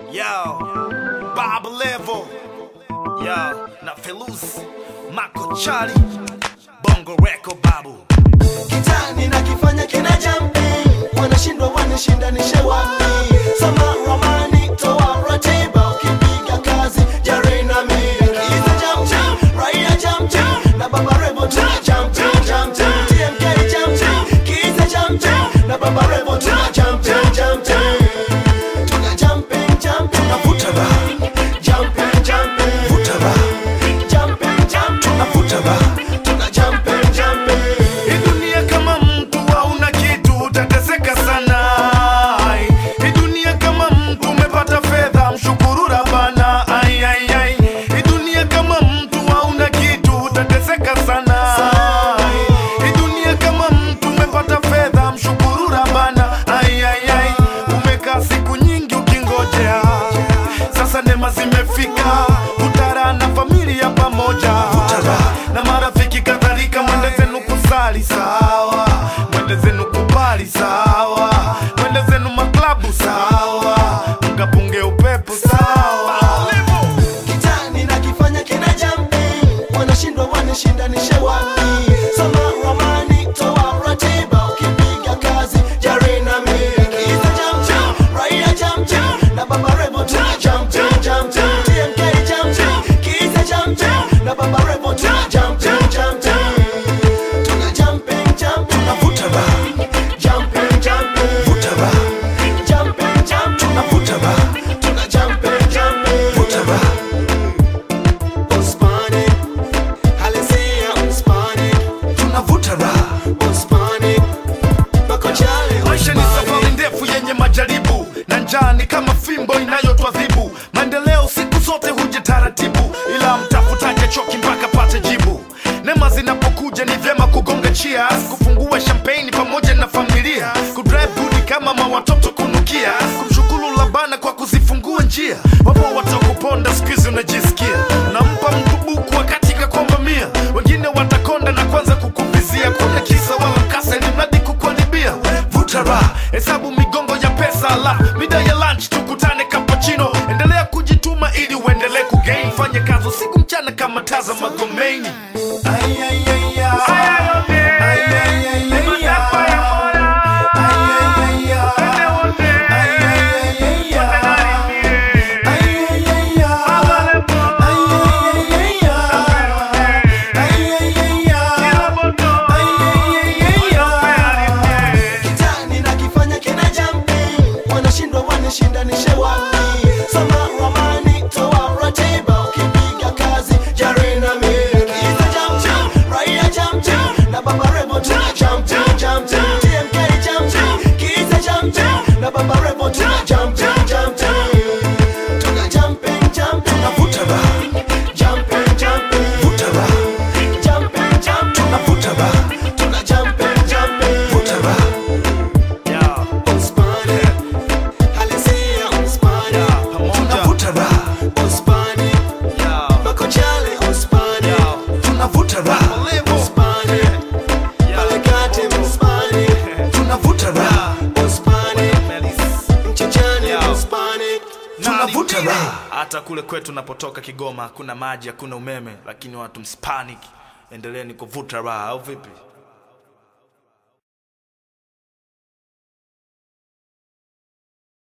Yo, Bob Level. Yo, na Felus, Mako Chali, Bongo Record Babu. kitani na kifanya kina jumping wanashindwa wanishindanishe wapi sama ramani toa ratiba ukipiga kazi jari na mimi kiza jump jump raia jump jump na baba rebo tuna jump jump jump jump TMK jump jump kiza jump jump na baba rebo tuna jump jump jump jump tuna jumping jumping tunavuta ba jumping jumping vuta ba jumping jumping tunavuta ba tuna jumping jumping Hii dunia kama mtu hauna kitu utateseka sana. Hii dunia kama mtu umepata fedha mshukuru Rabbana. Ai, ai, ai. Hii dunia kama mtu hauna kitu utateseka sana. Hii dunia kama mtu umepata fedha mshukuru Rabbana. Ai, ai, ai. Umekaa siku nyingi ukingojea, sasa neema zimefika, utara na familia pamoja na marafiki kadhalika, mwende zenu kusali sawa, mwende zenu kubali sawa, mwende zenu maklabu sawa, mkapunge upepo sawa. kitani na kifanya kina jumping wanashindwa wanishindanishe wapi soma ramani toa ratiba ukipiga kazi jari na mimi kiza jump jump raia jump jump na baba rebo tuna jump jump jump jump TMK jump jump kiza jump jump na baba rebo tuna jump jump jump jump tuna jumping jumping tunavuta ba jumping jumping vuta ba jumping jumping tunavuta ba tuna jumping jumping vuta ba Uspani, halisia uspani, tunavuta raha. Uspani, makochale Maisha ni safari ndefu yenye majaribu, na njaa ni kama fimbo inayotwadhibu. Maendeleo siku zote huja taratibu, ila mtafutaje choki mpaka pate jibu. Neema zinapokuja ni vyema kugonga cheers, kufungua champagne pamoja na familia, kudrive good kama mawatoto kunukia, kumshukuru Labana kwa kuzifungua njia. Wapo watakuponda siku hizi unajisikia, nampa mtu buku wakati kakomba mia, wengine watakonda na kwanza kukuvizia. Kuna kisa wala mkasa, ili mradi kukuharibia. Vuta raha, hesabu migongo ya pesa, ala mida ya lunch tukutane cappuccino. Endelea kujituma ili uendelee kugain, fanye kazi usiku mchana kama taza Magomeni. Ay, ay, ay, ay. Ay, ay, ay, ay, ay. Ay, ay, ay, ay. Ay, ay, ay, ay. kitani na kifanya kina jumping wanashindwa wanishindanishe wapi soma ramani toa ratiba ukipiga kazi jari na mimi kiza jump jump raia jump jump na baba rebo tuna jump jump jump jump TMK jump jump kiza jump jump na baba rebo tuna jump jump jump jump tuna jumping jumping tunavuta ba jumping jumping vuta ba jumping jumping tunavuta ba tuna jumping jumping vuta ba Yeah, Uspani, halisia uspani, tunavuta raha. Uspani, yeah, makochale uspani, yeah. tunavuta raha. Uspani, pale kati uspani, tunavuta raha. Uspani, mchichani Yeah. uspani, tunavuta raha. hata kule kwetu napotoka Kigoma hakuna maji, hakuna umeme, lakini watu msipanic, endeleeni kuvuta raha, au vipi?